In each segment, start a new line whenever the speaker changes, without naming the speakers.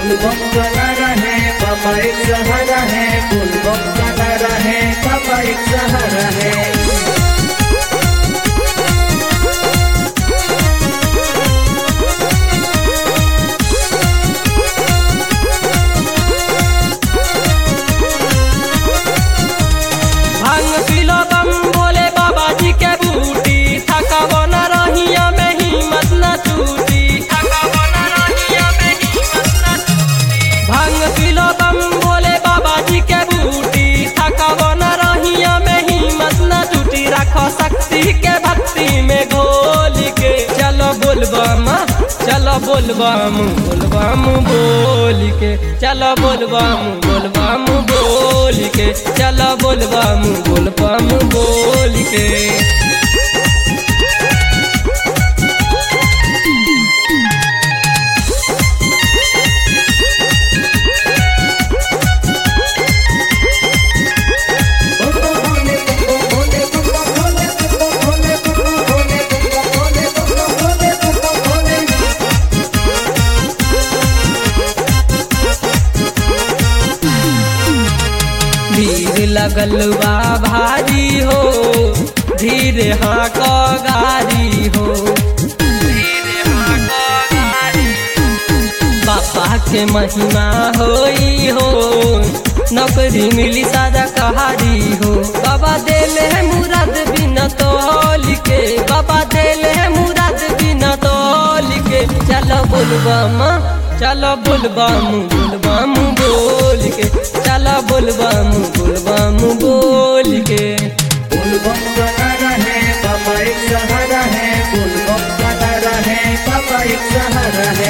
फुलबम चला रहे पापा एक सहारा है फुलबम चला रहे पापा एक सहारा है
भांग पिलो बम बोले बाबा जी के बूटी थकावो न रहिया में हिम्मत न टूटी थकावो न रहिया में हिम्मत न टूटी भांग पिलो बम बोले बाबा जी के बूटी थकावो न रहिया में हिम्मत न टूटी रखो शक्ति के भक्ति में घोल के चलो बोलबम चलो बोलबम बोलबम बोल के चलो बोलबम बोलबम बोल के चलो बोलबम बोलबम बोल के भीड़ लगल बा भारी हो धीरे हाँ को गारी हो धीरे हाँ को गारी पापा के महिमा होई हो नौकरी मिली सादा कहारी हो बाबा देले है मुराद बिना तोल के बाबा देले है मुराद बिना तोल के चलो बोलबम चलो बोलबम बोलबम बोल के चलो बोलबम बोलबम बोल के
फुलबम चला रहे पापा एक सहारा है फुलबम चला रहे पापा एक सहारा है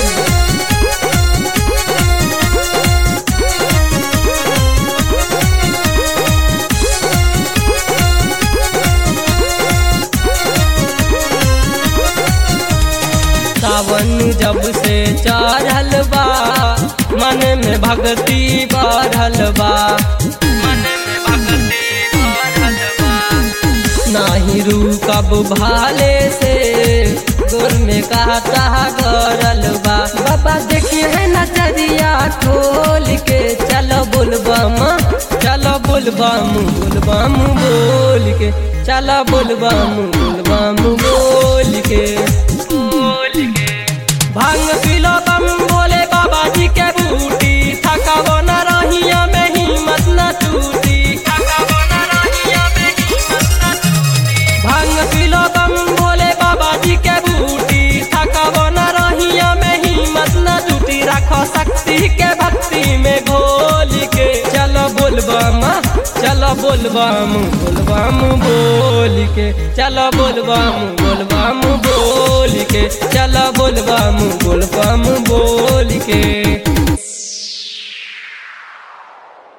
सावन जब से चढ़ल बा मन में भक्ति बढ़ल बा मन में भक्ति बढ़ल बा नाही रुकब भाले से गोर में काटा गरल बा बाबा देखिए है नजरिया खोल के चलो बोलबम चलो बोलबम बोलबम बोल के चलो बोलबम बोलबम बोल के बोल के भांग पिलो बम बोले बाबा जी के बूटी थकावो न रहिया में हिम्मत न टूटी थकावो न रहिया में हिम्मत न टूटी भांग पिलो बम बोले बाबा जी के बूटी थकावो न रहिया में हिम्मत न टूटी रखो शक्ति के भक्ति में घोल के चलो बोलबम चलो बोलबम बोलबम बोल के चलो बोलबम बोलबम बोल के चलो बोलबम बोलबम बोल के